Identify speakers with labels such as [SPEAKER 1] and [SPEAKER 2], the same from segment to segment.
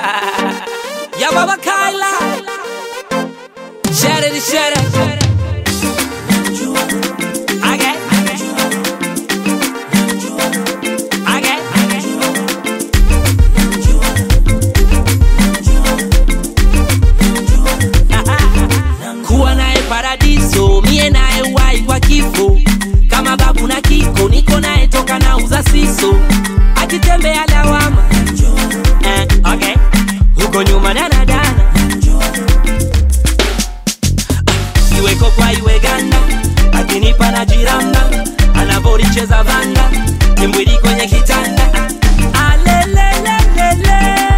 [SPEAKER 1] ya baba Kaila Shere di shere Age Age Kuwa naye paradiso mie naye wai kwa kifo kama babu na kiko niko naye toka na uza siso akitembea lawama eh, okay. huko nyuma danadana iweko kwa iwe ganda akinipa na jiranda anavoricheza vanda timbwili kwenye kitanda alelelelele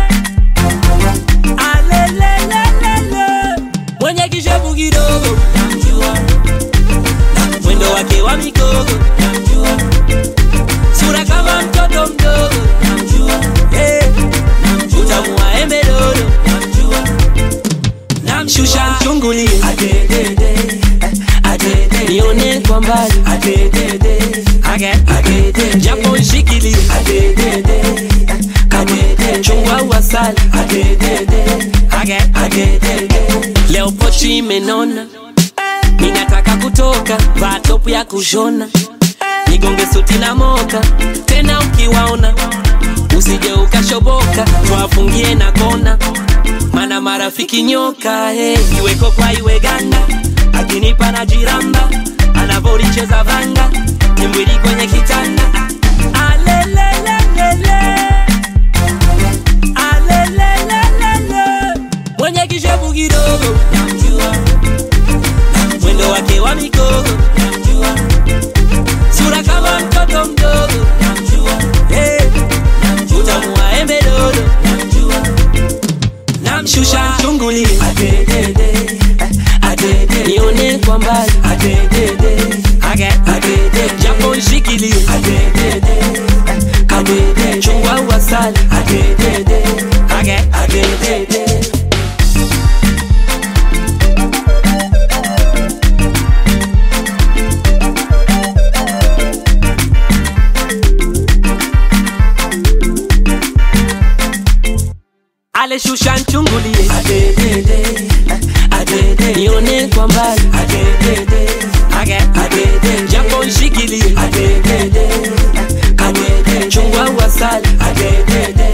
[SPEAKER 1] alelelelele mwenye kishevu kidogo namjua mwendo wake wa migogo namjua sura kama mtoto mdogo namjua hey. utamu wa embe dodo namjua namshusha chungulie adedede adede nione kwa mbali adedede adede japo nshikilie adedede adede chungwa wasali adedede adede leo pochi imenona ninataka kutoka vaa topu ya kushona nigonge suti na moka tena ukiwaona usije ukashoboka twafungie na kona mana marafiki nyoka hey. iweko kwa iwe ganda akinipa na jiramba anavoricheza vanga timbwili kwenye kitanda alelelelele alelelelele mwenye kishevu kidogo namjua mwendo wake wa mikogo namjua sura kama mtoto mdogo namjua hey. utamu wa embe dodo namjua namshusha chungulie adedede adede nione kwa mbali adedede adede japo nshikilie adedede adede chungwa wasali adedede adedede aleshusha nchungulie adedede adede nione kwa mbali adedede adede japo nshikilie adedede adede chungwa wasali adedede